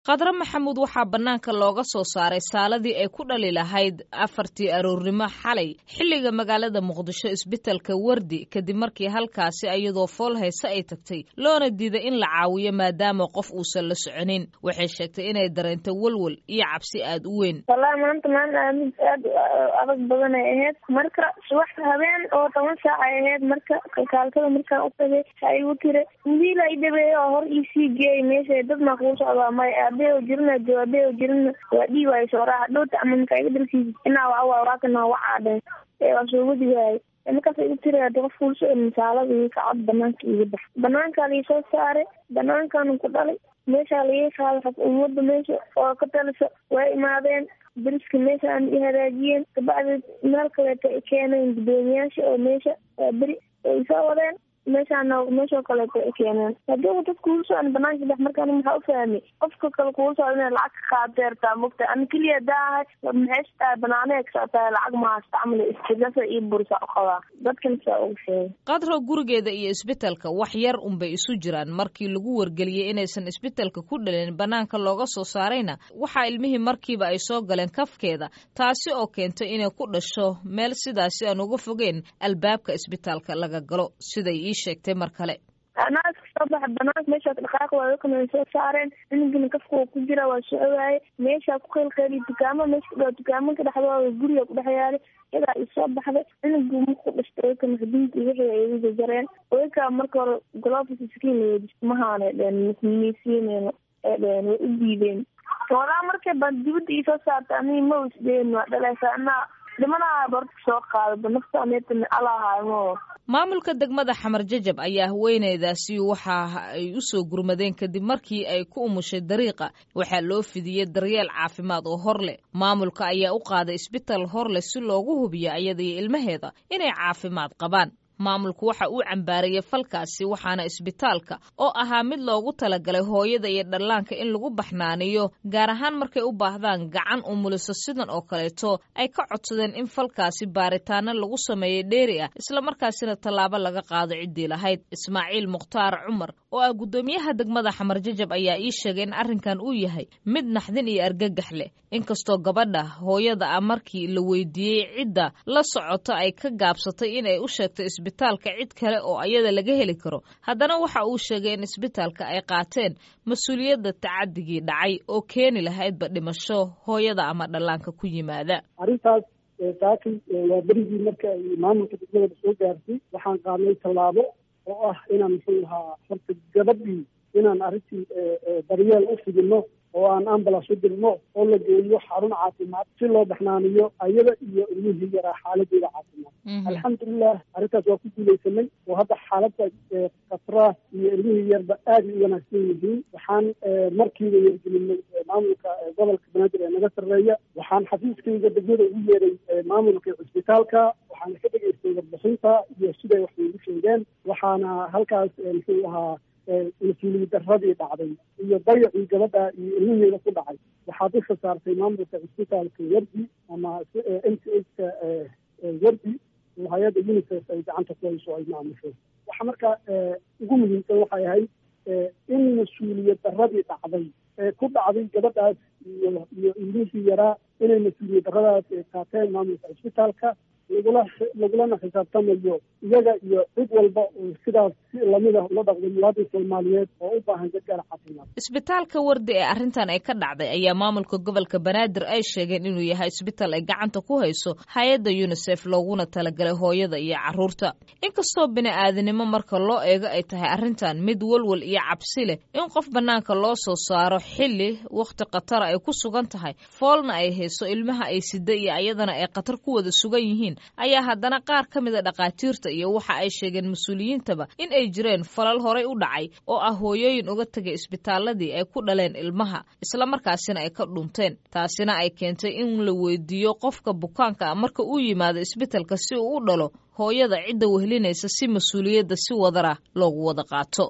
khadre maxamuud waxaa bannaanka looga soo saaray saaladii ay ku dhali lahayd afartii aroornimo xalay xilliga magaalada muqdisho isbitalka wardi kadib markii halkaasi iyadoo fool hayse ay tagtay loona diiday in la caawiyo maadaama qof uusan la soconin waxay sheegtay inay dareento welwel iyo cabsi aad u weyn wallahi maanta maalin aamid aad adag badan ay ahayd marka subax habeen oo toban saac ay ahayd marka kalkaaltada markaan u tagay ha igu tiri wiila i dhabeeyo oo hor iisii geeyay meesha dad maa kugu socdaa may aabee oo jirina aabee oo jirina waa dhii waayo sooraa dhowta ama marka iga dalkiisa inaa waa waa waakana wacaadheen ee waa soo wadi waayay markaas igu tiri hadi qof kuul soo misaalada ii kacod banaanka iga bax banaankaa laii soo saaray banaankaanu ku dhalay meeshaa laii qaaday xaf ummadda meesha oo ka talisa waa imaadeen dariska meesha aan i hagaajiyeen kabacdeed meel kaleeto ay keeneen gudoomiyaasha oo meesha waa beri ay soo wadeen meeshaana meeshoo kaleeto ay keeneen hadii dad kuula socon banaanka dex markaan maxaa u fahmay qofka kale kuula socda inay lacag ka qaadeertaa mogta ani keliya daahay maxayse tahay banaanee ka socotahay lacag ma haysta camal istilasa iyo bursa u qabaa dadkan saa ugu sheegay qadro gurigeeda iyo isbitalka wax yar unbay isu jiraan markii lagu wargeliyey inaysan isbitalka ku dhalin banaanka looga soo saarayna waxaa ilmihii markiiba ay soo galeen kafkeeda taasi oo keentay inay ku dhasho meel sidaasi aan uga fogeyn albaabka isbitaalka laga galo siday ii sheegtay mar kale anaa iska soo baxa banaanka meeshaa dhaqaaq waa kana way soo saareen inagina kafka waa ku jira waa socowaaye meeshaa ku qeylqeyliy dukaamo meesha kudhaa dukaamanka dhexdooda guriga ku dhex yaalay iyadaa i soo baxday inagu marku dhashtay oyka maxduud iyo wixii ay igu jajareen oykaa marka hore golofis skin mahaanay dheen misiineyno ee dheen way u diideen walaa markay baan dibadda iisoo saarta ani ma isdeen waa dhalaysa anaa dhimanaha barta soo qaadaba nafta aneetana alahaymo maamulka degmada xamar jajab ayaa haweeneydaasi waxa ay u soo gurmadeen kadib markii ay ku umushay dariiqa waxaa loo fidiyey daryeel caafimaad oo hor leh maamulka ayaa u qaaday isbital hor leh si loogu hubiyo iyada iyo ilmaheeda inay caafimaad qabaan maamulku waxa uu cambaarayay falkaasi waxaana isbitaalka oo ahaa mid loogu talagalay hooyada iyo dhallaanka in lagu baxnaaniyo gaar ahaan markay u baahdaan gacan umuliso sidan oo kaleeto ay ka codsadeen in falkaasi baaritaano lagu sameeyo dheeri ah islamarkaasina tallaabo laga qaado ciddii lahayd ismaaciil mukhtaar cumar oo ah guddoomiyaha degmada xamar jajab ayaa ii sheegay in arrinkan uu yahay mid naxdin iyo argagax leh inkastoo gabadha hooyada ah markii la weydiiyey cidda la socota ay ka gaabsatay inay u sheegto isbitaalka cid kale oo ayada laga heli karo haddana waxa uu sheegay in isbitaalka ay qaateen mas-uuliyadda tacadigii dhacay oo keeni lahaydba dhimasho hooyada ama dhallaanka ku yimaada arrintaas saakin waa berigii marka ay maamulka degmadaba soo gaartay waxaan qaadnay tallaabo oo ah inaan muxuu ahaa horta gabadhii inaan arrintii daryeel u fidino oo aan ambulance u dirno oo la geeyo xarun caafimaad si loo baxnaaniyo ayada iyo ilmihii yaraa xaaladeeda caafimaad alxamdulilah arrintaas waa ku guulaysanay oo hadda xaaladda khatra iyo ilmihii yarba aad ay u wanaagsan yihiin waxaan markiiba yergelinay maamulka gobolka banaadir ee naga sarreeya waxaan xafiiskayga degmada ugu yeeray maamulka cisbitaalka waxaana ka dhegaystay warbixinta iyo siday wax iigu sheegeen waxaana halkaas muxuu ahaa mas-uuliyad daradii dhacday iyo dayacii gabadha iyo ilmiheeda ku dhacay waxaa dusha saartay maamulka cisbitaalka wardi ama m c h ka wardi oo hay-adda unicef ay gacanta ku hayso ay maamusho waxa marka ugu muhiimsan waxay ahayd in mas-uuliyad daradii dhacday ee ku dhacday gabadhaas iyo iyo ilmihii yaraa inay mas-uuliyad daradaas qaateen maamulka cisbitaalka lagula lagulana xisaabtamayo iyaga iyo cid walba oo sidaas si lamida ula dhaqdo muwaadin soomaaliyeed oo u baahan gargaar caafimaad isbitaalka wardi ee arrintan ay ka dhacday ayaa maamulka gobolka banaadir ay sheegeen inuu yahay isbitaal ay gacanta ku hayso hay-adda unisef looguna talagalay hooyada iyo carruurta inkastoo bini-aadanimo marka loo eego ay tahay arrintan mid walwal iyo cabsi leh in qof bannaanka loo soo saaro xilli wakhti khatara ay ku sugan tahay foolna ay hayso ilmaha ay sida iyo ayadana ay khatar ku wada sugan yihiin ayaa haddana qaar ka mida dhakhaatiirta iyo waxa ay sheegeen mas-uuliyiintaba in ay jireen falal horay u dhacay oo ah hooyooyin uga tegay isbitaaladii ay ku dhaleen ilmaha islamarkaasina ay ka dhunteen taasina ay keentay in la weydiiyo qofka bukaanka ah marka uu yimaado isbitalka si uu u dhalo hooyada cidda wehlinaysa si mas-uuliyadda si wadara loogu wada qaato